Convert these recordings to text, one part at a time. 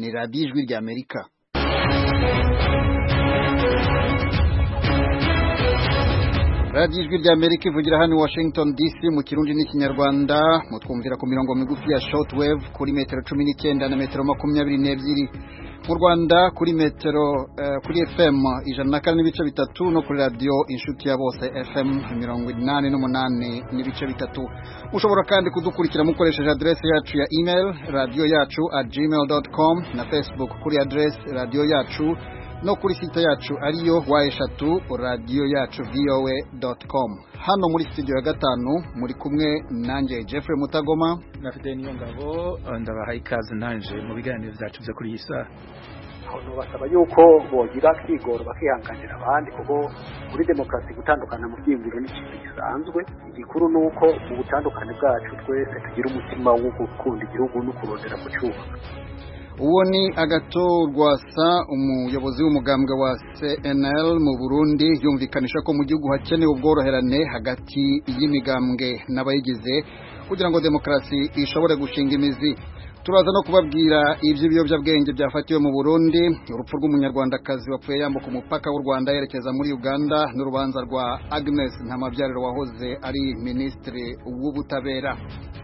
ni radiyo ijwi rya amerika radiyo ijwi rya amerika ivugira hano i washington dc mu kirundi n'ikinyarwanda mutwumvira ku mirongo migufi ya shortwave kuri metero cumi n'icyenda na metero makumyabiri n'ebyiri mu rwanda kuri metero uh, kuri fm ijana na kane n'ibice bitatu no kuri radiyo inshuti ya bose fm mirongo inani n'umunani n'ibice bitatu mushobora kandi kudukurikira mukoresheje adresse yacu ya email radiyo yacu at gmail dot com na facebook kuri adresse radiyo yacu no kuri site yacu ariyo wa eshatu radiyo yacu voa dot com hano muri studio ya gatanu muri kumwe nanjye Jeffrey Mutagoma na Fidel Niyongabo ndabahaye ikaze nanje mu biganiro byacu byo kuri iyi saha abantu basaba yuko bogira kwigora bakihanganira abandi kuko muri demokarasi gutandukana mu byiyumviro ni ikintu gisanzwe igikuru ni uko mu butandukane bwacu twese tugira umutima wo gukunda igihugu no kurondera kucyubaka uwo ni agatorwasa umuyobozi w'umugambwe wa CNL mu Burundi yumvikanisha ko mu gihugu hakenewe ubworoherane hagati y'imigambwe n'abayigize kugira ngo demokarasi ishobore gushinga imizi turaza no kubabwira iby'ibiyobyabwenge byafatiwe mu Burundi urupfu rw'umunyarwandakazi wapfuye yambuka umupaka w'u Rwanda yerekeza muri Uganda n'urubanza rwa Agnes Ntamabyariro wahoze ari minisitiri w'ubutabera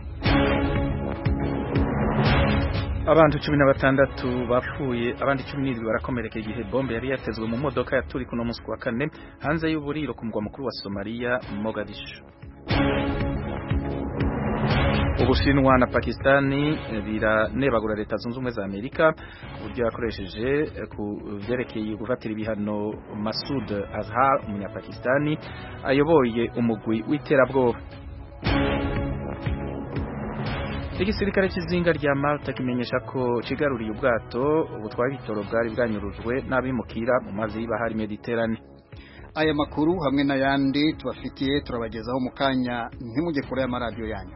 abantu cumi na batandatu bapfuye abandi cumi n'indwi barakomereka igihe bombe yari yatezwe mu modoka yaturi kuno munsi wa kane hanze y'uburiro ku mugwa mukuru wa Somalia Mogadishu Ubushinwa na Pakistani biranebagura leta zunze ubumwe za Amerika ku buryo yakoresheje ku byerekeye gufatira ibihano Masud Azhar umunyapakistani ayoboye umugwi w'iterabwoba igisirikare cy'izinga rya Malta kimenyesha ko kigaruriye ubwato butwara ibitoro bwari bwanyurujwe n'abimukira mu mazi y'ibahari Mediterane aya makuru hamwe n'ayandi tubafitiye turabagezaho mu kanya ntimujye kure y'amaradiyo yanyu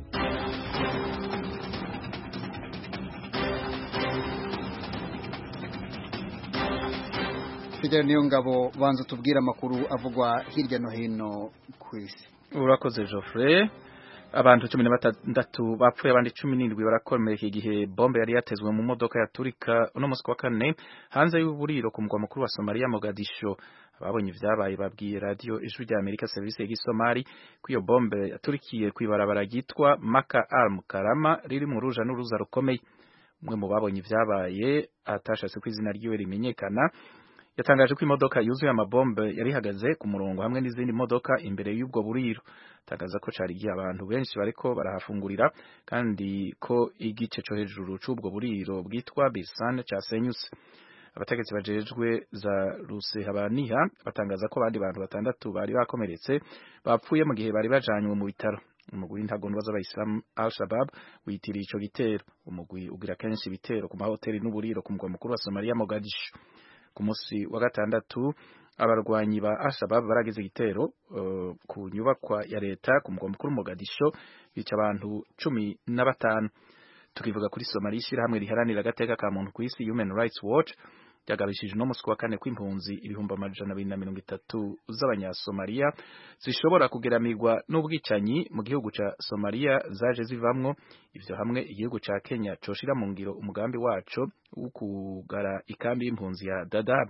Fidel niyo ngabo banza tubwire amakuru avugwa hirya no hino ku isi urakoze Geoffrey abantu cumi na batandatu bapfuye abandi cumi n'indwi barakomereka igihe bombe yari yatezwe mu modoka yaturika uno munsi wa kane hanze y'uburiro ku mugwa mukuru wa Somalia Mogadisho ababonye ibyabaye babwiye radio ijwi rya Amerika service y'igisomali ko iyo bombe yaturikiye kwibarabara ryitwa Maka Al Mukarama riri mu ruja n'uruza rukomeye umwe mu babonye ibyabaye atashatse ko izina ryiwe rimenyekana yatangaje ko imodoka yuzuye amabombe yari ihagaze ku murongo hamwe n'izindi modoka imbere y'ubwo buriro tangaza ko cari igihe abantu benshi bariko barahafungurira kandi ko igice co hejuru c'ubwo buriro bwitwa Bisan casenyutse abategetsi bajejwe za Rusehabaniha batangaza ko abandi bantu batandatu bari bakomeretse bapfuye mu gihe bari bajanywe mu bitaro umugwi w'intagondwa z'abayisilamu Al-Shabaab witiriye ico gitero umugwi ugira kenshi ibitero ku mahoteli n'uburiro ku mugwa mukuru wa Somalia Mogadishu ku munsi wa gatandatu abarwanyi ba Al-Shabaab baragize igitero uh, ku nyubakwa ya leta ku mugwa mukuru Mogadisho bica abantu cumi na batanu tukivuga kuri Somalia ishyirahamwe riharanira agateka ka muntu ku isi Human Rights Watch ryagabishije uno munsi wa kane kw'impunzi ibihumbi amajana abiri na mirongo itatu z'abanyasomaliya zishobora kugeramirwa n'ubwicanyi mu gihugu ca Somalia zaje zivamwo ivyo hamwe igihugu ca Kenya coshira mu ngiro umugambi waco wo kugara ikambi y'impunzi ya Dadaab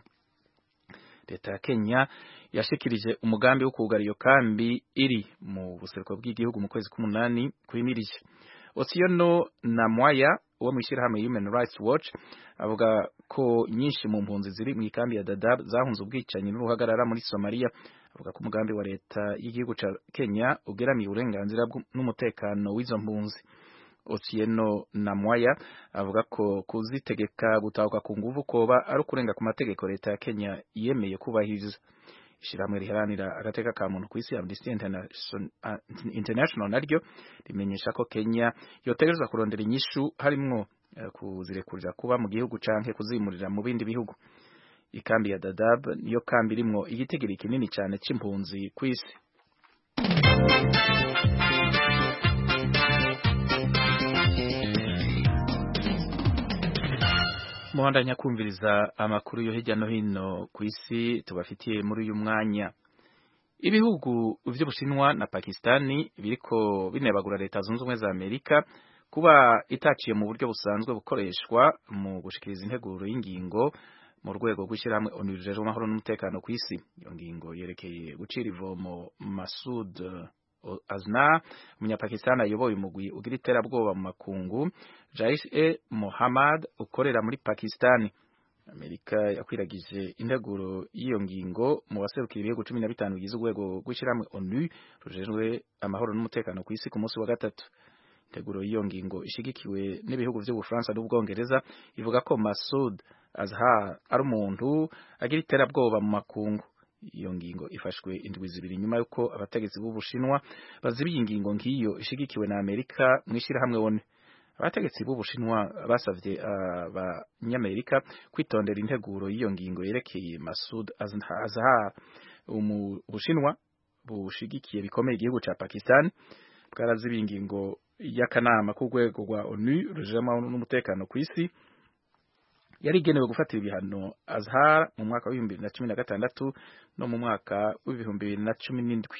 leta ya Kenya yashikirije umugambi wo kugara iyo kambi iri mu buseruko bw'igihugu mu kwezi k'umunani kwimirije Osiono Namwaya uwo mwishirahamwe Human Rights Watch avuga ko nyinshi mu mpunzi ziri mu ikambi ya Dadaab zahunze ubwicanyi n'uruhagarara muri Somalia avuga ko umugambi wa leta y'igihugu ca Kenya ugeramiye uburenganzira n'umutekano w'izo mpunzi Otieno Namwaya avuga ko kuzitegeka gutahuka ku nguvu koba ari ukurenga ku mategeko leta ya Kenya yemeye kubahiriza ishirahamwe riharanira agateka ka muntu ku isi Amnesty International naryo rimenyesha ko Kenya yotegerezwa kurondera inyishu harimwo uh, kuzirekurira kuba mu gihugu canke kuzimurira mu bindi bihugu ikambi ya Dadaab niyo kambi irimwo igitigiri kinini cyane c'impunzi ku isi muhandanya kumviriza amakuru yo hirya no hino ku isi tubafitiye muri uyu mwanya ibihugu vy'Ubushinwa na Pakistani biriko binebagura leta zunze ubumwe za Amerika kuba itaciye mu buryo busanzwe bukoreshwa mu gushikiriza integuro y'ingingo mu rwego rw'ishyirahamwe onu rijejwe amahoro n'umutekano ku isi iyo ngingo yerekeye gucira ivomo Masud Azna umunyapakistani ayoboye umugwi ugira iterabwoba mu makungu Jaish e Mohammad ukorera muri Pakistani Amerika yakwiragije integuro y'iyo ngingo mu baserukira ibihugu cumi na bitanu bigize urwego rw'ishyirahamwe ONU rujejwe amahoro n'umutekano ku isi ku munsi wa gatatu integuro y'iyo ngingo ishigikiwe n'ibihugu by'ubufaransa n'ubwongereza ivuga ko Masud Azhar ari umuntu agira iterabwoba mu makungu iyo ngingo ifashwe indwi zibiri nyuma y'uko abategetsi b'ubushinwa bazibiye ingingo nk'iyo ishigikiwe na Amerika mu ishyirahamwe ONU abategetsi b'ubushinwa basavye abanyamerika kwitondera integuro y'iyo ngingo yerekeye Masud Azhar ubushinwa bushigikiye bikomeye igihugu ca Pakistan bwarazibiye ingingo y'akanama k'urwego rwa ONU rujejwe n'umutekano ku isi yari igenewe gufatira ibihano Azhar mu mwaka w'ibihumbi bibiri na cumi na gatandatu no mu mwaka w'ibihumbi bibiri na cumi n'indwi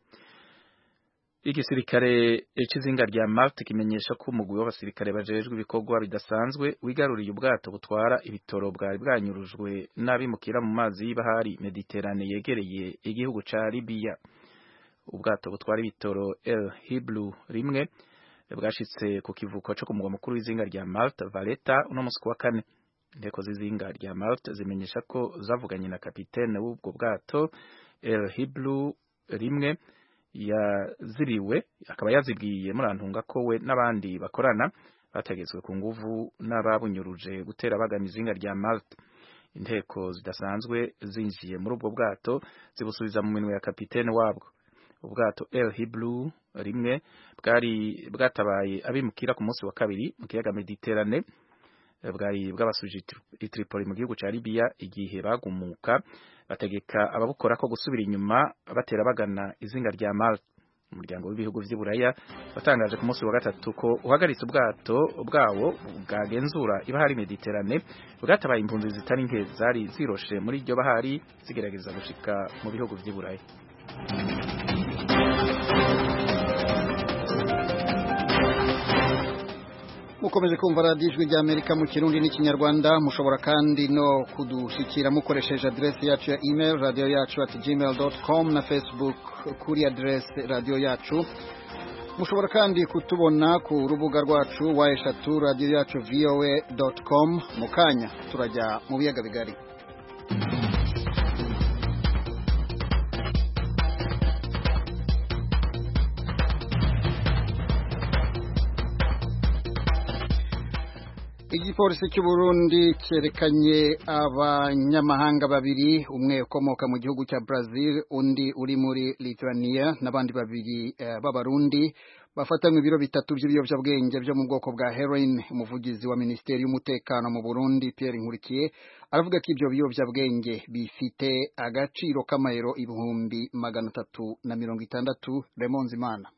igisirikare cy'izinga rya Malta kimenyesha ko umugwi w'abasirikare bajejwe ibikorwa bidasanzwe wigaruriye ubwato butwara ibitoro bwari bwanyurujwe n'abimukira mu mazi y'ibahari Mediterane yegereye igihugu ca Libya ubwato butwara ibitoro El Hiblu rimwe bwashitse ku kivuko cyo ku mugwa mukuru w'izinga rya Malta Valletta uno musi wa kane inteko z'izinga rya Malta zimenyesha ko zavuganye na kapitene w'ubwo bwato El Hiblu rimwe yaziriwe akaba yazibwiye murantunga ko we n'abandi bakorana bategetswe ku nguvu n'ababunyuruje gutera bagana izinga rya Malta inteko zidasanzwe zinjiye muri ubwo bwato zibusubiza mu minwe ya kapitene wabwo ubwato El Hiblu rimwe bwari bwatabaye abimukira ku munsi wa kabiri mu kiyaga Mediterane bwari bwabasuje i Tripoli mu gihugu ca Libya igihe bagumuka bategeka ababukora ko gusubira inyuma batera bagana izinga rya Malta umuryango w'ibihugu vy'Iburaya watangaje ku munsi wa gatatu ko uhagaritse ubwato bwawo bwagenzura ibahari Mediterane bwatabaye impunzi zitari nke zari ziroshe muri iryo bahari zigerageza gushika mu bihugu vy'Iburaya mukomeje kumva radiyo ijwi rya amerika mu kirundi n'ikinyarwanda mushobora kandi no kudushyikira mukoresheje aderesi yacu ya email radiyo yacu ati gmail doti com na facebook kuri aderesi radiyo yacu mushobora kandi kutubona ku rubuga rwacu wa eshatu radiyo yacu voa doti com mu kanya turajya mu biyaga bigari igipolisi cy'u Burundi cyerekanye abanyamahanga babiri umwe ukomoka mu gihugu cya Brazil undi uri muri Lithuania n'abandi babiri uh, b'abarundi bafatanywe ibiro bitatu by'ibiyobyabwenge byo mu bwoko bwa heroin umuvugizi wa Minisiteri y'umutekano mu Burundi Pierre Nkurikiye aravuga ko ibyo biyobyabwenge bifite agaciro k'amayero ibihumbi magana atatu na mirongo itandatu Raymond Zimana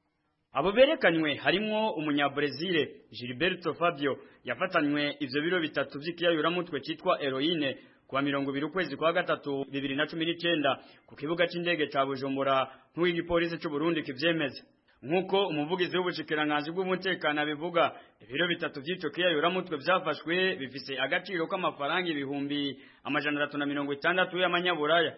abo berekanywe harimwo umunyabrezile Gilberto Fabio yafatanywe ivyo biro bitatu vy'ikiyayuramutwe citwa heroine kuwa mirongo ibiri ukwezi kwa gatatu bibiri na cumi n'icenda ku kibuga c'indege ca Bujumbura nk'uko igipolisi c'u Burundi kivyemeza nk'uko umuvugizi w'ubushikiranganji bw'umutekano abivuga ibiro bitatu vy'ico kiyayuramutwe vyafashwe bifise agaciro k'amafaranga ibihumbi amajana atatu na mirongo itandatu y'amanyaburaya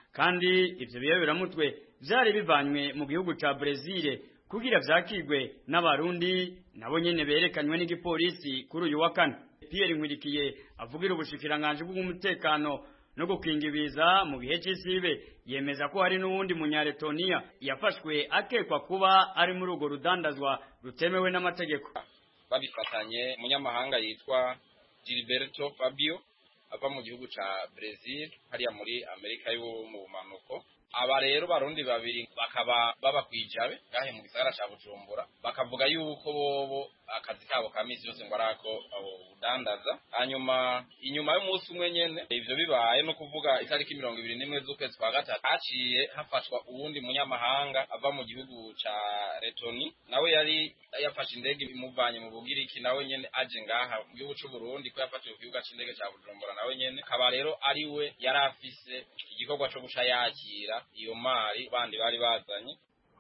kandi ivyo biyayuramutwe vyari bivanywe mu gihugu ca Brezil kugira vyakigwe n'abarundi nabo nyene berekanywe n'igipolisi kuri uyu wa kane Pierre Nkurikiye avugira ubushikiranganje bw'umutekano no gukinga ibiza mu gihe c'isibe yemeza ko hari n'uwundi munyaretonia yafashwe akekwa kuba ari muri urwo rudandazwa rutemewe n'amategeko babifatanye umunyamahanga yitwa Gilberto Fabio ava mu gihugu ca Brazil hariya muri Amerika yo mu bumanuko aba rero barundi babiri bakaba baba kwijabe gahe mu gisagara ca Bujumbura bakavuga yuko bobo akazi kabo ka misi yose ngo arako udandaza hanyuma inyuma y'umunsi umwe nyene ivyo bibaye no kuvuga itariki mirongo ibiri n'imwe z'ukwezi kwa gatatu haciye hafashwa uwundi munyamahanga ava mu gihugu ca Letoni nawe yari yafashe indege imuvanye mu Bugiriki nawe nyene aje ngaha mu gihugu c'u Burundi ko yafatiwe ku kibuga c'indege ca Bujumbura nawe nyene akaba rero ari we yari afise igikorwa co guca yakira iyo mari bandi bari bazanye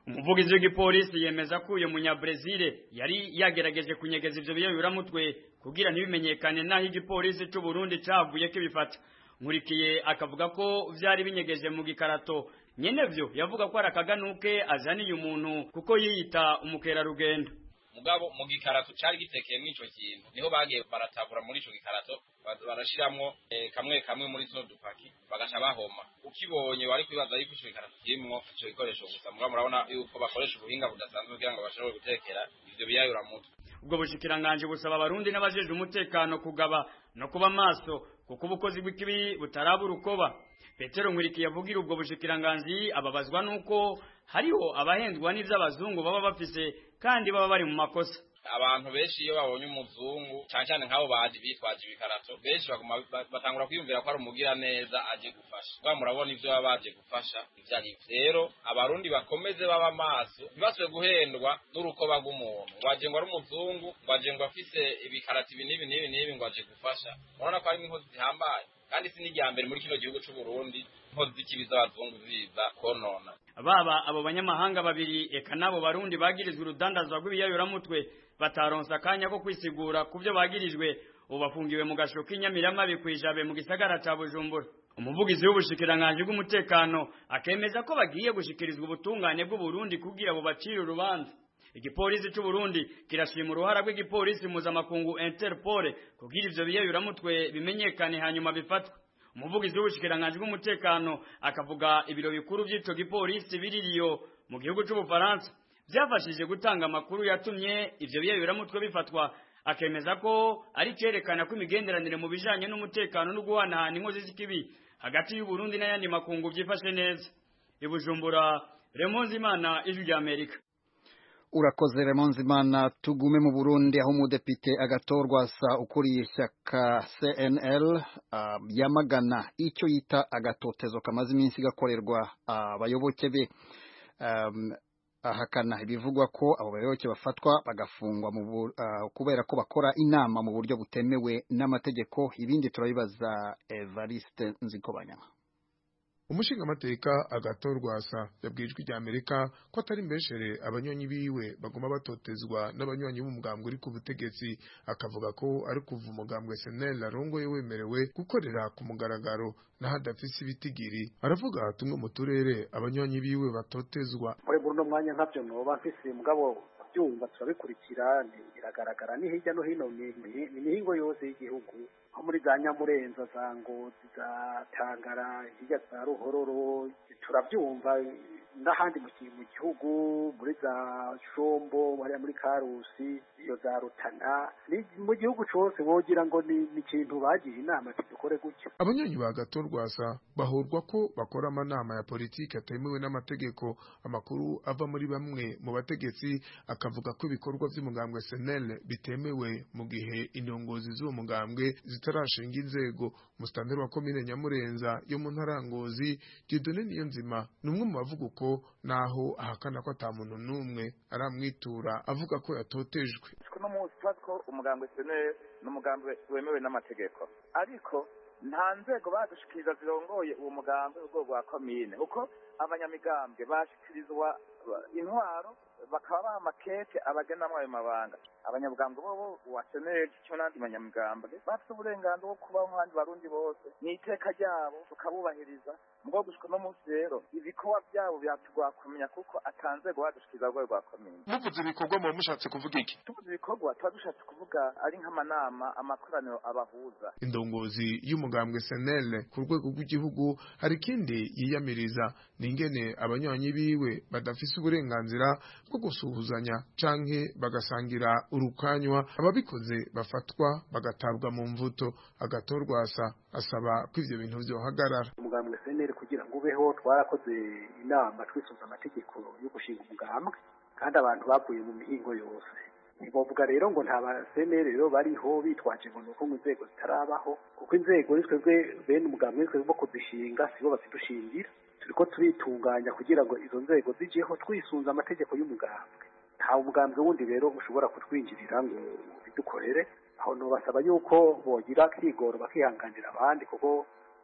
umuvugizi w'igipolisi yemeza ko uyu munyabrezile yari yagerageje kunyegeza ivyo biyayuramutwe kugira ntibimenyekane naho igipolisi c'u Burundi cavuye kibifata nkurikiye akavuga ko vyari binyegeje mu gikarato nyenevyo yavuga ko ari akaganuke azaniye umuntu kuko yiyita umukerarugendo mugabo mu gikarato cari gitekeyemwo ico kintu niho bagiye baratabura muri ico gikarato barashiramwo eh, kamwe kamwe muri tuno dupaki bagaca bahoma ukibonye wari kwibaza yuko ico gikarato kirimwo ico gikoresho gusa mugabo murabona yuko bakoresha ubuhinga budasanzwe kugira ngo bashobore gutekera ivyo biyayuramutwe ubwo bushikiranganje busaba abarundi n'abajejwe umutekano kugaba no kuba maso kuko ubukozi bw'ikibi butaraba urukoba petero nkurikiye avugira ubwo bushikiranganji ababazwa nuko hariho abahenzwa n'ivy'abazungu baba bafise kandi baba bari mu makosa abantu benshi iyo babonye umuzungu cyane cyane nk'abo baje bitwaje ibikarato benshi baguma batangura kwiyumvira ko ari umugira neza aje gufasha kuba murabona ivyo baba baje gufasha ivyo ari rero abarundi bakomeze baba maso ntibasubire guhendwa n'urukoba rw'umuntu ngo aje ngo ari umuzungu ngo aje ngo afise ibikarato ibi n'ibi n'ibi n'ibi ngo aje gufasha murabona ko harimo inkozi zihambaye kandi si n'irya mbere muri kino gihugu c'u Burundi inkozi z'ikibi z'abazungu ziza konona baba abo banyamahanga babiri eka nabo barundi bagirizwe urudandazwa rw'ibiyayuramutwe bataronsa akanya ko kwisigura ku byo bagirijwe ubu bafungiwe mu gasho k'inyamiramabi kw'ijabe mu gisagara ca bujumbura umuvugizi w'ubushikiranganji bw'umutekano akemeza ko bagiye gushikirizwa ubutungane bw'uburundi kugira bubacire urubanza igipolisi c'u Burundi kirashima uruhara rw'igipolisi mpuzamakungu Interpol kugira ivyo biyayuramutwe bimenyekane hanyuma bifatwe umuvugizi w'ubushikiranganji bw'umutekano akavuga ibiro bikuru vy'ico gipolisi biririyo mu gihugu c'ubufaransa byafashije gutanga amakuru yatumye ivyo biyayuramutwe bifatwa akemeza ko ari cerekana ko imigenderanire mu bijanye n'umutekano no guhanahana inkozi z'ikibi hagati y'u Burundi n'ayandi makungu vyifashe neza ibujumbura Remonzi Imana ijwi rya Amerika urakoze Remonzimana tugume mu Burundi aho umudepite agatorwa sa ukuriye ishyaka CNL uh, yamagana icyo yita agatotezo kamaze iminsi gakorerwa abayoboke uh, be um, ahakana ibivugwa ko abo bayoboke bafatwa bagafungwa mu uh, kubera ko bakora inama mu buryo butemewe n'amategeko ibindi turabibaza Evariste Nzikobanyama umushingamateka agatorwasa yabwijwe rya Amerika ko atari mbeshere abanywanyi biwe bagoma batotezwa n'abanywanyi b'umugambwe uri ku butegetsi akavuga ko ari kuva umugambwe SNL arongoye wemerewe gukorera ku mugaragaro n'ahadafise ibitigiri aravuga tumwe mu turere abanywanyi biwe batotezwa muri buno mwanya nkavyo noba mfise mugabo byumva turabikurikira biragaragara ni hirya no hino ni imihingo yose y'igihugu nko muri za nyamurenza za ngozi za tangara hirya za ruhororo turabyumva n'ahandi mu gihugu muri za shombo hariya muri karusi iyo za rutana mu gihugu cyose wogira ngo ni ikintu bagiye inama dukore gutyo abanywanyi ba gatorwasa bahurwa ko bakora amanama ya politiki atemewe n'amategeko amakuru ava muri bamwe mu bategetsi akavuga ko ibikorwa by'umugambwe SNL bitemewe mu gihe indongozi z'uwo mugambwe zitarashinga inzego musitanteri wa komine nyamurenza yo mu ntara ngozi Dieudonne Niyonzima ni umwe mu bavuga uko naho ahakana ko ata muntu n'umwe aramwitura avuga ko yatotejwe kuno munsi tuba ko umugambwe SNL ni umugambwe wemewe n'amategeko ariko nta nzego badushikiriza zirongoye uwo mugambwe urwego rwa komine kuko abanyamigambwe bashikirizwa intwaro bakaba baha amakete abagenamwo ayo mabanga abanyamugambwe bobo wa seneri cyo n'andi banyamugambwe bafite uburenganzira bwo kubaho nk'abandi barundi bose ni iteka ryabo tukabubahiriza mugabo gushika no munsi rero ibikorwa byabo byatugwa kumenya kuko atanzego badushikiriza rwego rwa komine muvuze ibikorwa muba mushatse kuvuga iki tuvuze ibikorwa tuba dushatse kuvuga ari nk'amanama amakoraniro abahuza indongozi y'umugambwe SNL ku rwego rw'igihugu hari ikindi yiyamiriza ni ingene abanywanyi biwe badafise uburenganzira bwo gusuhuzanya canke bagasangira urukanywa ababikoze bafatwa bagatabwa mu mvuto agatorwasa asaba ko ivyo bintu vyohagarara umugambwe seneri kugira ngo ubeho twarakoze inama twisunze amategeko yo gushinga umugambwe kandi abantu bavuye mu mihingo yose ntibavuga rero ngo nta baseneri rero bariho bitwaje ngo nuko ngo inzego zitarabaho kuko inzego ni twebwe bene umugambwe ni twebwe bo kuzishinga sibo bazidushingira turiko turitunganya kugira ngo izo nzego zijeho twisunze amategeko y'umugambwe nta umugambwe wundi rero ushobora kutwinjirira ngo bidukorere aho nobasaba yuko bogira kigoro bakihanganira abandi kuko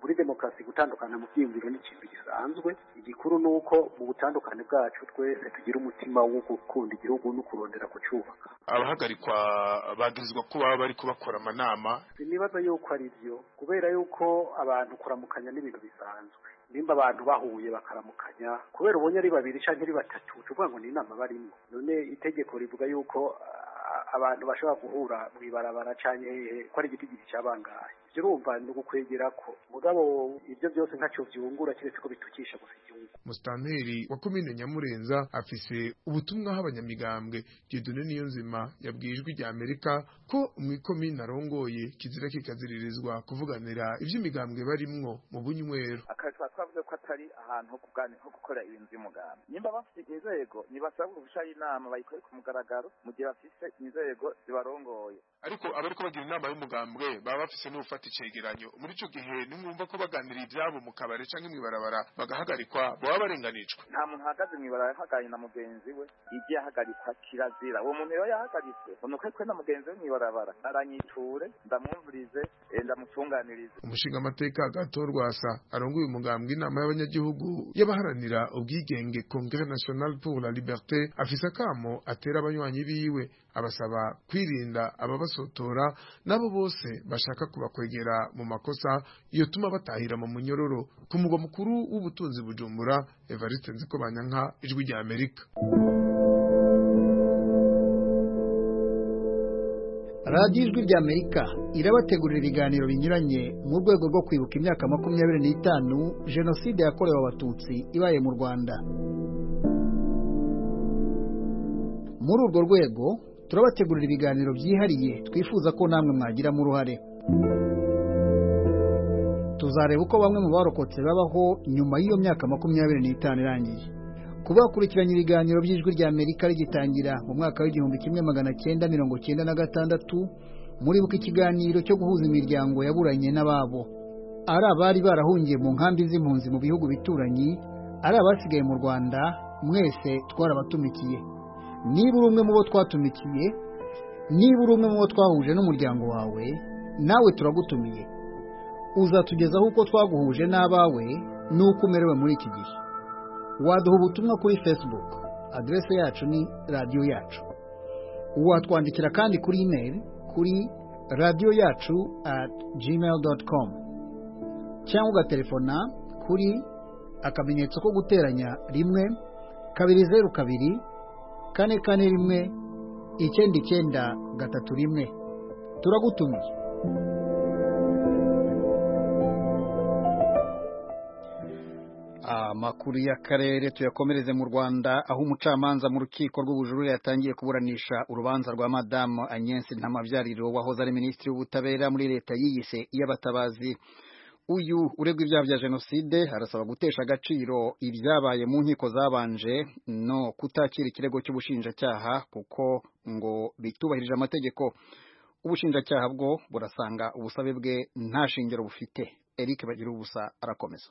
muri demokarasi gutandukana mu byiyumviro ni ikintu gisanzwe igikuru ni uko mu butandukane bwacu twese tugira umutima wo gukunda igihugu no kurondera kucyubaka abahagarikwa bagirizwa ko baba bari kubakora amanama sinibaza yuko ari byo kubera yuko abantu kuramukanya n'ibintu bisanzwe nimba abantu bahuye bakaramukanya kubera ubonye ari babiri cyangwa ari batatu tuvuga ngo ni inama barimo none itegeko rivuga yuko abantu bashobora guhura mu ibarabara cyane hehe ko ari igiti giti cyabangaye ibyo urumva ni ugukwegera ko mugabo ibyo byose ntacyo byungura keretse ko bitukisha gusa igihugu musitanteri wa komine nyamurenza afise ubutumwa abanyamigambwe Dieudonne Niyonzima yabwiye ijwi rya Amerika ko mu ikomine arongoye kizira kikaziririzwa kuvuganira ivy'imigambwe barimwo mu bunywero akazi twavuze ko atari ahantu ho kuganira ho gukora ibintu by'umugambi nimba bafite inzego ntibasabwa gushara inama bayikore ku mugaragaro mu gihe bafise inzego zibarongoye ariko abariko bagira inama y'umugambwe baba bafise n'ufata icegeranyo muri ico gihe nimwumva ko baganira ivyabo mu kabare canke mw'ibarabara bagahagarikwa baba barenganijwe nta muntu ahagaze mw'ibarabara ahaganye na mugenzi we igiye ahagarikwa kirazira uwo muntu rero yahagaritswe unuko kwe na mugenzi we mw'ibarabara aranyiture ndamwumvirize ndamutunganirize umushinga amateka gato rwasa arongoye umugambwe inama y'abanyagihugu y'abaharanira ubwigenge Congrès National pour la Liberté afise akamo atera abanywanyi biwe abasaba kwirinda ababasotora nabo bose bashaka kubakwegera mu makosa yotuma batahira mu munyororo ku mugwa mukuru w'ubutunzi bujumbura Evariste Nzikobanyanka ijwi rya Amerika radiyo ijwi rya amerika irabategurira ibiganiro binyuranye mu rwego rwo kwibuka imyaka makumyabiri n'itanu jenoside yakorewe abatutsi ibaye mu rwanda muri urwo rwego turabategurira ibiganiro byihariye twifuza ko namwe mwagiramo uruhare tuzareba uko bamwe mu barokotse babaho nyuma y'iyo myaka makumyabiri n'itanu irangiye kuba bakurikiranye ibiganiro by'ijwi rya amerika rigitangira mu mwaka w'igihumbi kimwe magana cyenda mirongo cyenda na gatandatu muribuka ikiganiro cyo guhuza imiryango yaburanye n'ababo ari abari barahungiye mu nkambi z'impunzi mu bihugu bituranyi ari abasigaye mu rwanda mwese twarabatumikiye niba uri umwe mu bo twatumikiye niba uri umwe mu bo twahuje n'umuryango wawe nawe turagutumiye uzatugezaho uko twaguhuje n'abawe n'uko umerewe muri iki gihe waduha ubutumwa kuri facebook aderese yacu ni radiyo yacu watwandikira kandi kuri email kuri radiyo yacu at gmail dot com cyangwa ugatelefona kuri akamenyetso ko guteranya rimwe kabiri zeru kabiri kane kane rimwe icyenda icyenda gatatu rimwe turagutumiye amakuru y'akarere tuyakomereze mu rwanda aho umucamanza mu rukiko rw'ubujurire yatangiye kuburanisha urubanza rwa madamu Agnes ntamabyariro wahoze ari minisitiri w'ubutabera muri leta yiyise iy'abatabazi uyu uregwa ibyaha bya jenoside arasaba gutesha agaciro ibyabaye mu nkiko zabanje no kutakira ikirego cy'ubushinjacyaha kuko ngo bitubahirije amategeko ubushinjacyaha bwo burasanga ubusabe bwe nta shingiro bufite Eric bagira ubusa arakomeza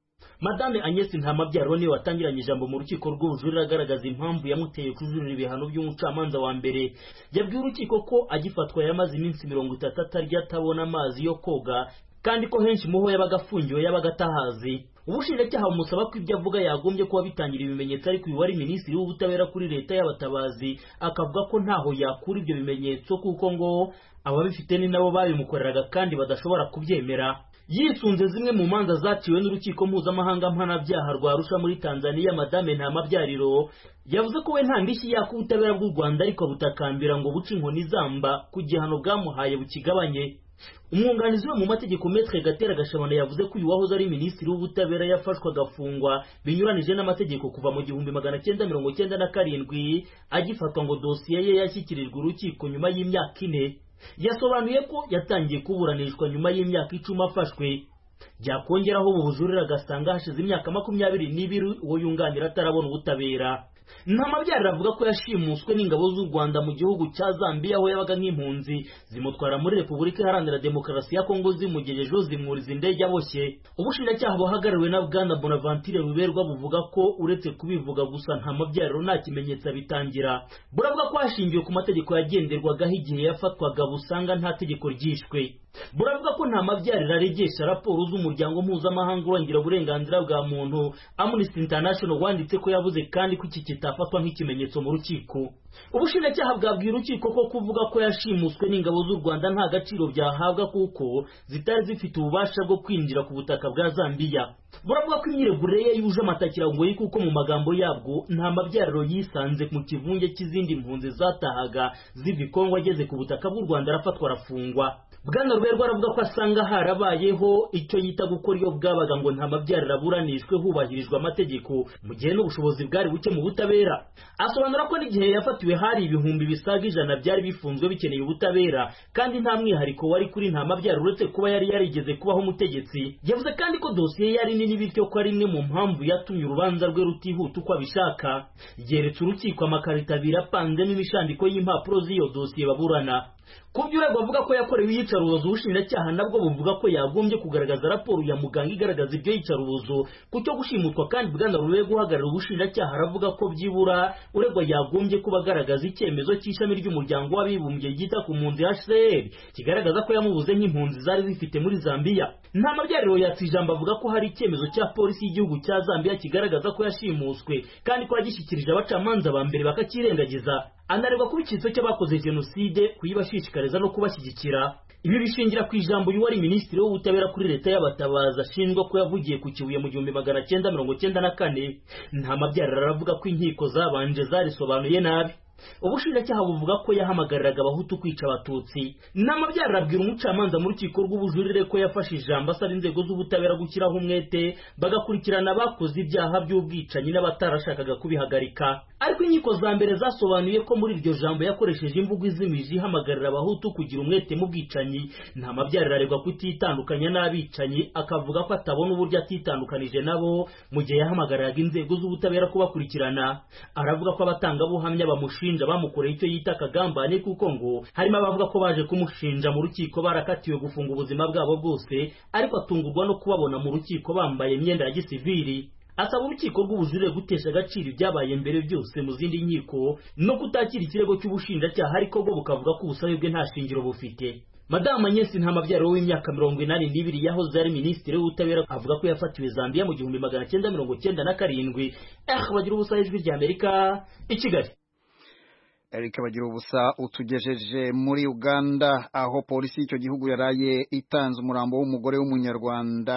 madame Agnes ntamabyaro niwe watangiranye ijambo mu rukiko rw'ubujurire agaragaza impamvu yamuteye kujurira ibihano by'umucamanza wa mbere yabwiye urukiko ko agifatwa yamaze iminsi mirongo itatu atarya atabona amazi yo koga kandi ko henshi muho yabaga afungiwe yabaga atahazi ubushinjacyaha bumusaba ko ibyo avuga yagombye kuba bitangira ibimenyetso ariko uyu wari minisitiri w'ubutabera kuri leta y'abatabazi akavuga ko ntaho yakura ibyo bimenyetso kuko ngo ababifite ni nabo babimukoreraga kandi badashobora kubyemera yisunze zimwe mu manza zaciwe n'urukiko mpuzamahanga mpanabyaha rwa Arusha muri Tanzania madame Ntamabyariro yavuze ko we nta ndishyi yaka ubutabera bw'u Rwanda ariko butakambira ngo buce inkoni zamba ku gihano bwamuhaye bukigabanye umwunganizi we mu mategeko Maître Gatera Gashabana yavuze ko uyu wahoze ari minisitiri w'ubutabera yafashwe agafungwa binyuranije n'amategeko kuva mu gihumbi magana cyenda mirongo cyenda na karindwi agifatwa ngo dosiye ye yashyikirijwe urukiko nyuma y'imyaka ine yasobanuye ko yatangiye kuburanishwa nyuma y'imyaka icumi afashwe byakongeraho ubu bujurire agasanga hashize imyaka makumyabiri n'ibiri uwo yunganira atarabona ubutabera ntamabyarira avuga ko yashimuswe n'ingabo z'u rwanda mu gihugu cya zambia aho yabaga nk'impunzi zimutwara muri repubulika iharanira demokarasi ya kongo zimugejejeho zimwuriza indege aboshye ubushinjacyaha buhagarariwe na bwana bonaventure ruberwa buvuga ko uretse kubivuga gusa nta mabyariro nta kimenyetso abitangira buravuga ko hashingiwe ku mategeko yagenderwagaho igihe yafatwaga busanga nta tegeko ryishwe buravuga ko nta mabyarira aregesha raporo z'umuryango mpuzamahanga urengera uburenganzira bwa muntu Amnesty International wanditse ko yavuze kandi ko iki kitafatwa nk'ikimenyetso mu rukiko ubushinjacyaha bwabwiye urukiko ko kuvuga ko yashimuswe n'ingabo z'u Rwanda nta gaciro byahabwa kuko zitari zifite ububasha bwo kwinjira ku butaka bwa Zambia buravuga ko imyiregurire ye yuje amatakirangoyi kuko mu magambo yabwo nta mabyariro yisanze mu kivunge cy'izindi mpunzi zatahaga ziva i Kongo ageze ku butaka bw'u Rwanda arafatwa arafungwa bwana ruberwa aravuga ko asanga harabayeho icyo yita gukora iyo bwabaga ngo nta mabyariro aburanishwe hubahirijwe amategeko mu gihe n'ubushobozi bwari buke mu butabera asobanura ko n'igihe yafatiwe hari ibihumbi bisaga ijana byari bifunzwe bikeneye ubutabera kandi nta mwihariko wari kuri nta mabyariro uretse kuba yari yarigeze kubaho umutegetsi yavuze kandi ko dosiye yari nini bityo ko ari imwe mu mpamvu yatumye urubanza rwe rutihuta uko abishaka yeretse urukiko amakarito abiri apanzemo imishandiko y'impapuro z'iyo dosiye baburana ku byo urego avuga ko yakorewe iyicarubozo ubushinjacyaha nabwo buvuga ko yagombye kugaragaza raporo ya muganga igaragaza ibyo yicarubozo ku cyo gushimutwa kandi bwana rurego uhagarariye ubushinjacyaha aravuga ko byibura uregwa yagombye kuba agaragaza icyemezo cy'ishami ry'umuryango w'abibumbye ryita ku mpunzi HCR kigaragaza ko yamubuze nk'impunzi zari zifite muri Zambia nta mabyariro yatse ijambo avuga ko hari icyemezo cya polisi y'igihugu cya Zambia kigaragaza ko yashimuswe kandi ko yagishyikirije abacamanza ba mbere bakakirengagiza anareba kuba icyitso cy'abakoze jenoside kuyibashishikariza no kubashyigikira ibi bishingira ku ijambo y'uwari minisitiri w'ubutabera kuri leta y'abatabazi ashinjwa ko yavugiye ku kibuye mu gihumbi magana cyenda mirongo cyenda na kane nta mabyariro aravuga ko inkiko zabanje zarisobanuye nabi ubushinjacyaha buvuga ko yahamagariraga abahutu kwica abatutsi n'amabyariro abwira umucamanza mu rukiko rw'ubujurire ko yafashe ijambo asaba inzego z'ubutabera gushyiraho umwete bagakurikirana abakoze ibyaha by'ubwicanyi n'abatarashakaga kubihagarika ariko inkiko za mbere zasobanuye ko muri iryo jambo yakoresheje imvugo izimije ihamagarira abahutu kugira umwete mu bwicanyi nta mabyariro aregwa kutitandukanya n'abicanyi akavuga ko atabona uburyo atitandukanije nabo mu gihe yahamagariraga inzego z'ubutabera kubakurikirana aravuga ko abatangabuhamya bamushinja bamukoreye icyo yita akagambane kuko ngo harimo abavuga ko baje kumushinja mu rukiko barakatiwe gufunga ubuzima bwabo bwose ariko atungurwa no kubabona mu rukiko bambaye imyenda ya gisivili asaba urukiko rw'ubujurire gutesha agaciro ibyabaye mbere byose mu zindi nkiko no kutakira ikirego cy'ubushinjacyaha ariko bwo bukavuga ko ubusabe bwe nta shingiro bufite madamu Agnes Ntamabyaro w'imyaka mirongo inani n'ibiri yahoze ari minisitiri w'ubutabera avuga ko yafatiwe Zambia mu gihumbi magana cyenda mirongo cyenda na karindwi eh bagira ubusa ijwi rya Amerika i Kigali Eric bagira ubusa utugejeje muri Uganda aho polisi y'icyo gihugu yaraye itanze umurambo w'umugore w'umunyarwanda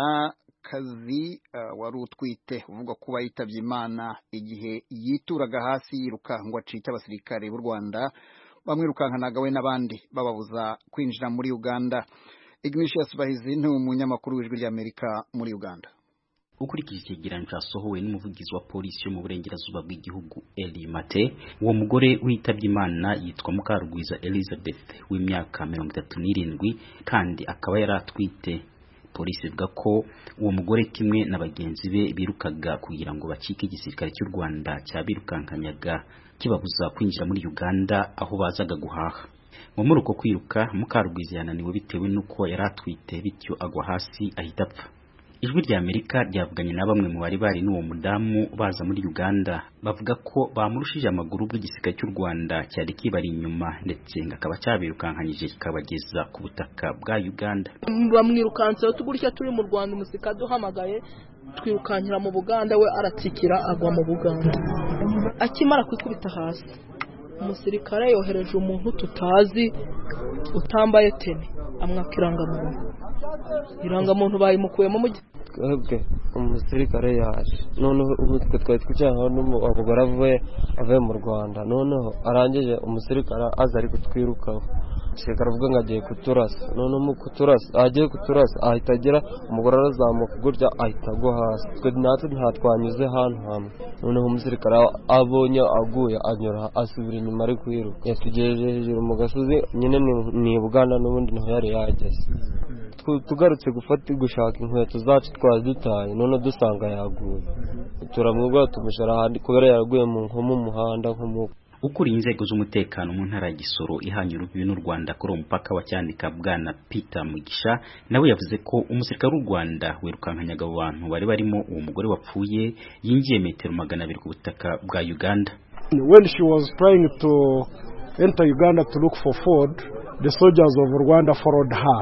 kazi uh, wari utwite uvuga kuba yitabye Imana igihe yituraga hasi yiruka ngo acike abasirikare b'u Rwanda bamwirukankanaga we n'abandi bababuza kwinjira muri Uganda Ignatius Bahizi ni umunyamakuru w'ijwi ry'Amerika muri Uganda ukurikije icyegeranyo cyasohowe n'umuvugizi wa polisi yo mu burengerazuba bw'igihugu Eli Mate uwo mugore witabye Imana yitwa Mukarugwiza Elizabeth w'imyaka mirongo itatu n'irindwi kandi akaba yari atwite polisi ivuga ko uwo mugore kimwe na bagenzi be birukaga kugira ngo bacike igisirikare cy'u Rwanda cyabirukankanyaga kibabuza kwinjira muri Uganda aho bazaga guhaha ngo muri uko kwiruka Mukarugwiza yananiwe bitewe n'uko yari atwite bityo agwa hasi ahita apfa ijwi rya Amerika ryavuganye na bamwe mu bari bari n'uwo mudamu baza muri Uganda bavuga ko bamurushije amaguru bw'igisirikare cy'u Rwanda cyari kibari inyuma ndetse ngo akaba cyabirukankanyije kikabageza ku butaka bwa Uganda bamwirukanseho tugurya turi mu Rwanda umusirikare duhamagaye twirukankira mu Buganda we aratsikira agwa mu Buganda akimara kwikubita hasi umusirikare yohereje umuntu tutazi utambaye teni amwaka irangamuntu irangamuntu bayimukuyemo mu twebwe umusirikare yaje noneho twe twari twicaye aho umugore avuye avuye mu rwanda noneho arangije umusirikare aza ari kutwirukaho umusirikare avuga ngo agiye kuturasa noneho mu kuturasa agiye kuturasa ahita agira umugore arazamuka gutya ahita agwa hasi twe natwe ntatwanyuze ahantu hamwe noneho umusirikare abonye aguye anyura asubira inyuma ari kwiruka yatugejeje hejuru mu gasozi nyine ni buganda n'ubundi niho yari yageze tugarutse gufata gushaka inkweto zacu twari dutaye none dusanga yaguye turamwibwira tumushyira ahandi kubera yaraguye nko mu muhanda nko mu ukuriye inzego z'umutekano mu ntara ya Gisoro ihanye urubibi n'u Rwanda kuri uwo mupaka wa Cyanika bwana Peter Mugisha nawe yavuze ko umusirikare w'u Rwanda wirukankanyaga abo bantu bari barimo uwo mugore wapfuye yinjiye metero magana abiri ku butaka bwa Uganda when she was trying to enter Uganda to look for food the soldiers of Rwanda followed her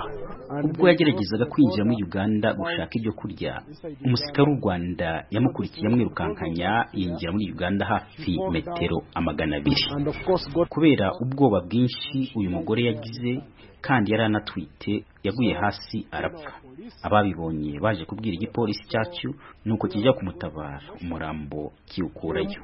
ubwo yageragezaga kwinjira muri uganda gushaka ibyo kurya umusirikare w'u rwanda yamukurikiye amwirukankanya yinjira muri uganda hafi metero amagana abiri kubera ubwoba bwinshi uyu mugore yagize kandi yari anatwite yaguye hasi arapfa ababibonye baje kubwira igipolisi cyacu nuko kijya kumutabara umurambo kiwukurayo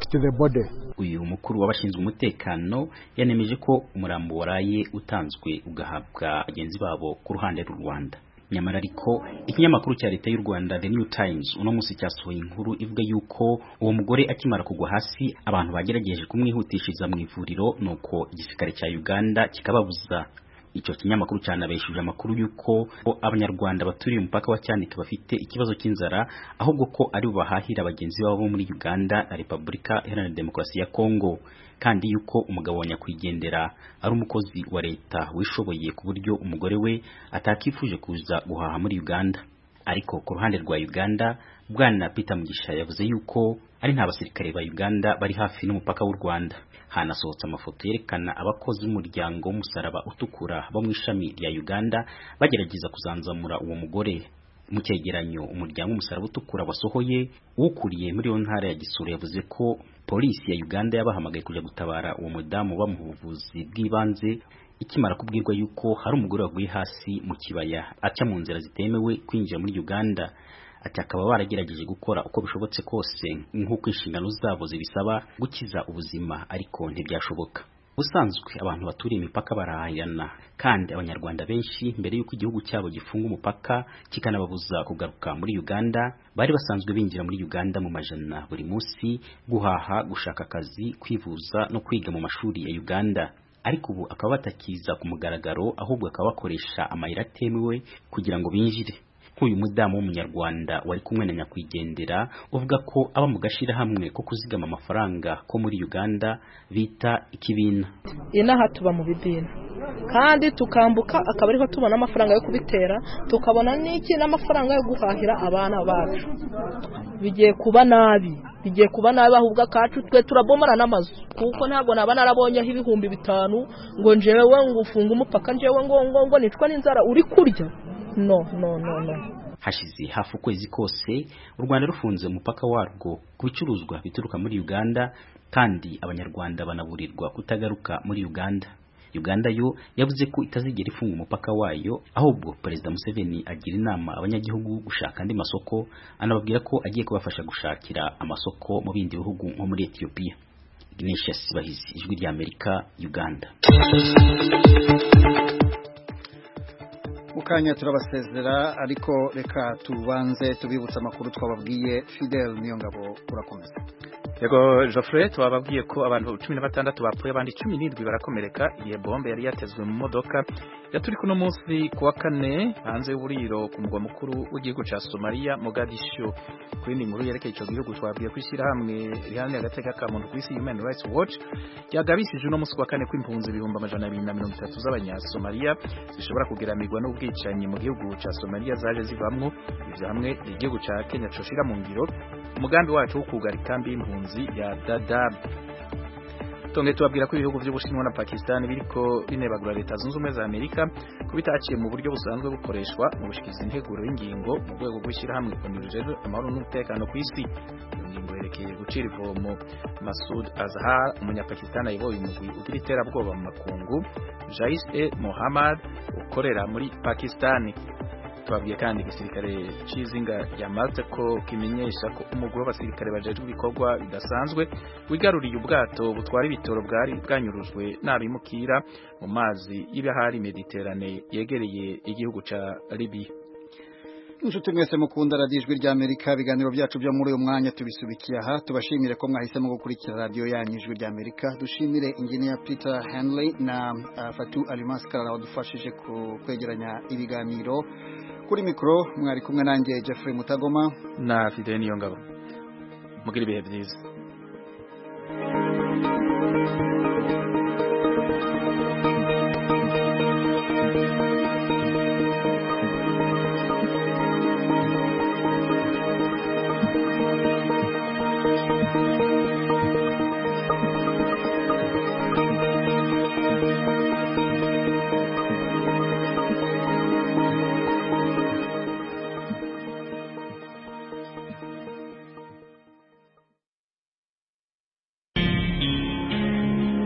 uyu mukuru w'abashinzwe umutekano yanemeje ko umurambo waraye utanzwe ugahabwa bagenzi babo ku ruhande rw'u rwanda nyamara ariko ikinyamakuru cya leta y'u rwanda the new times uno munsi cyasohoye inkuru ivuga yuko uwo mugore akimara kugwa hasi abantu bagerageje kumwihutishiriza mu ivuriro nuko igisirikare cya uganda kikababuza icyo kinyamakuru cyanabeshuje amakuru y'uko abanyarwanda baturiye umupaka wa cyanika bafite ikibazo cy'inzara ahubwo ko ari bahahira bagenzi babo bo muri uganda na repubulika iharanira demokarasi ya kongo kandi yuko umugabo wa nyakwigendera ari umukozi wa leta wishoboye ku buryo umugore we atakifuje kuza guhaha muri uganda ariko ku ruhande rwa uganda bwana peter mugisha yavuze yuko ari nta basirikare ba uganda bari hafi n'umupaka w'u rwanda hanasohotse amafoto yerekana abakozi b'umuryango w'umusaraba utukura bo mu ishami rya uganda bagerageza kuzanzamura uwo mugore mu cyegeranyo umuryango w'umusaraba utukura wasohoye ukuriye muri iyo ntara ya gisura yavuze ko polisi ya uganda yabahamagaye kujya gutabara uwo mudamu bamuha ubuvuzi bw'ibanze ikimara kubwirwa yuko hari umugore waguye hasi mu kibaya aca mu nzira zitemewe kwinjira muri uganda ati akaba baragerageje gukora uko bishobotse kose nk'uko inshingano zabo zibisaba gukiza ubuzima ariko ntibyashoboka ubusanzwe abantu baturiye imipaka barahahirana kandi abanyarwanda benshi mbere y'uko igihugu cyabo gifunga umupaka kikanababuza kugaruka muri uganda bari basanzwe binjira muri uganda mu majana buri munsi guhaha gushaka akazi kwivuza no kwiga mu mashuri ya uganda ariko ubu akaba batakiza ku mugaragaro ahubwo akaba bakoresha amayira atemewe kugira ngo binjire nk'uyu mudamu w'umunyarwanda wari kumwe na nyakwigendera uvuga ko aba mu gashyirahamwe ko kuzigama amafaranga ko muri uganda bita ikibina inaha tuba mu bibina kandi tukambuka akaba ariho tubona amafaranga yo kubitera tukabona n'iki n'amafaranga yo guhahira abana bacu bigiye kuba nabi bigiye kuba nabi ahubwo akacu twe turabomora n'amazu kuko ntabwo naba narabonyeho ibihumbi bitanu ngo njyewe ngo ufunge umupaka njyewe ngo ngo ngo nicwa n'inzara uri kurya no no no no hashize hafi ukwezi kose u rwanda rufunze umupaka warwo ku bicuruzwa bituruka muri uganda kandi abanyarwanda banaburirwa kutagaruka muri uganda uganda yo yavuze ko itazigera ifunga umupaka wayo ahubwo perezida museveni agira inama abanyagihugu gushaka andi masoko anababwira ko agiye kubafasha gushakira amasoko mu bindi bihugu nko muri etiyopiya ignatius bahizi ijwi ry'amerika uganda mukanya turabasezera ariko reka tubanze tubibutse amakuru twababwiye Fidel niyo ngabo urakomeza yego Geoffrey twababwiye ko abantu cumi na batandatu bapfuye abandi cumi n'indwi barakomereka igihe bombe yari yatezwe mu modoka yaturi kuno munsi ku wa kane hanze y'uburiro ku mugwa mukuru w'igihugu cya Somalia Mogadishu ku yindi nkuru yerekeye icyo gihugu twabwiye ko ishyirahamwe riharanira agateka ka muntu ku isi Human Rights Watch ryagabishije uno munsi ku wa kane ko impunzi ibihumbi amajana abiri na mirongo itatu z'abanyasomaliya zishobora kugeramirwa n'ubwicanyi mu gihugu cya Somalia zaje zivamwo ivyo hamwe igihugu cya Kenya coshira mu ngiro umugambi wacu wo kugara ikambi y'impunzi ya Dadaab Tonge tubabwira ko ibihugu by'Ubushinwa na Pakistan biriko binebagura leta zunze ubumwe za Amerika kubitaciye mu buryo busanzwe bukoreshwa mu bushikiza integuro y'ingingo mu rwego rw'ishyirahamwe konurujejwe amahoro n'umutekano ku isi iyo ngingo yerekeye gucira ivomo Masud Azhar umunyapakistan ayoboye umugwi ugira iterabwoba mu makungu Jais e Mohammad ukorera muri Pakistan twabwiye kandi igisirikare cy'izinga rya Malta ko kimenyesha ko umugwi w'abasirikare bajejwe ibikorwa bidasanzwe wigaruriye ubwato butwara ibitoro bwari bwanyurujwe n'abimukira mu mazi y'ibahari Mediterane yegereye igihugu ca Libya inshuti mwese mukunda radiyo ijwi rya amerika ibiganiro byacu byo muri uyu mwanya tubisubikiye aha tubashimire ko mwahisemo gukurikira radiyo yanyu ijwi rya amerika dushimire ingeniya peter henley na uh, fatu alimaskara wadufashije kwegeranya ibiganiro kuri mikoro mwari kumwe nanjye jeffrey mutagoma na fidele niyo ngabo mugira ibihe byiza